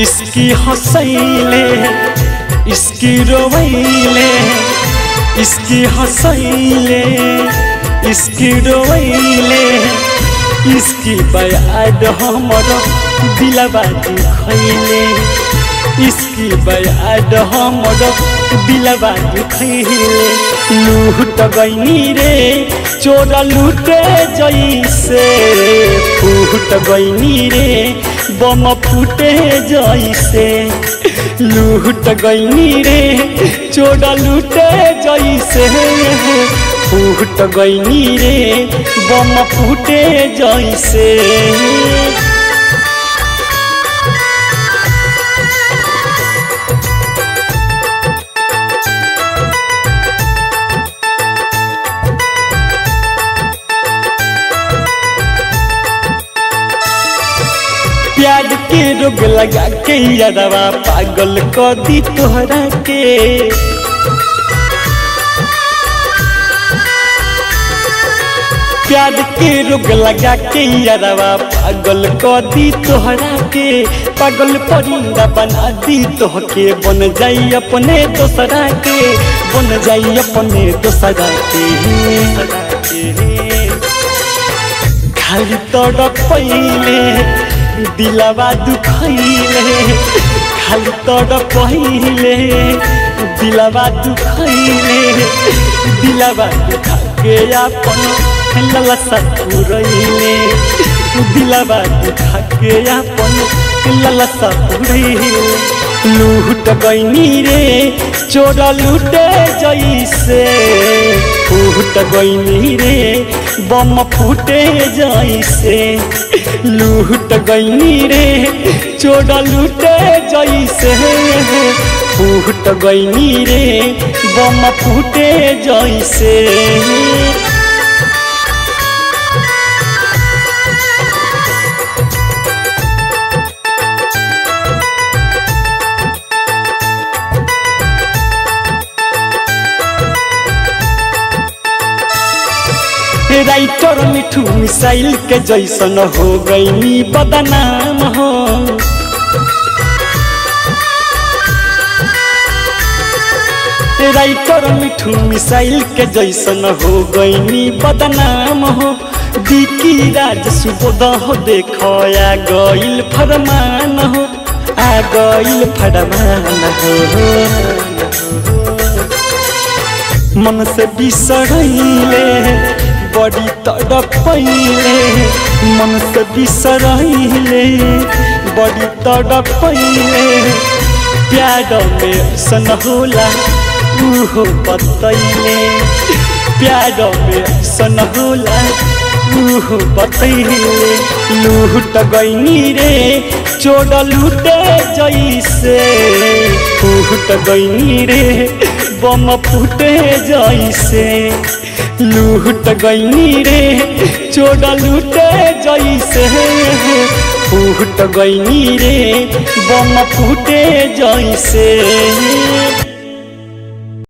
इसकी हंसैले इसकी रोवैले इसकी हंसैले इसकी रोवैले इसकी बयाद हमर दिलबा दुखैले इसकी बयाद हमर दिलबा दुखैले लूट गईनी रे चोरा लूटे जैसे फूट गईनी रे बम फूटे जैसे लूट गईनी रे चोरा लूटे जैसे फूट गईनी रे बम फूटे जैसे प्यार के रोग लगा के यादवा पागल कर दी तोहरा के प्यार के रोग लगा के यादवा पागल कर दी तोहरा के पागल परिंदा बना दी तोहके बन जाई अपने दोसरा के बन जाई अपने दोसरा के खाली तड़प पहिले दिलवा दुखैले खाली तड़प पहिले दिलवा दुखैले दिलवा दुखा के अपन ललसा पुरैले दिलवा दुखा के अपन ललसा पुरैले लूट गईनी रे चोरा लूटे जैसे फूट गईनी रे बम फूटे जैसे लूट गईनी रे चोरा लूटे जैसे फूट गईनी रे बम फूटे जैसे राइटर मिठू मिसाइल के जैसन हो गई बदनाम हो राइटर मिठू मिसाइल के जैसन हो गई बदनाम हो दिकी राज सुबोध हो देखो आ गईल फरमान हो आ गईल फरमान हो मन से बिसरैले बड़ी तड़पैले मन से बिसरैले बड़ी तड़पैले प्यार में सन होला उहो बतैले प्यार में सन होला उहो बतैले लूट गईनी रे चोर लूटे जैसे फूट गईनी रे बम फूटे जैसे लूट गईनी रे चोर लूटे जैसे फूट गईनी रे बम फूटे जैसे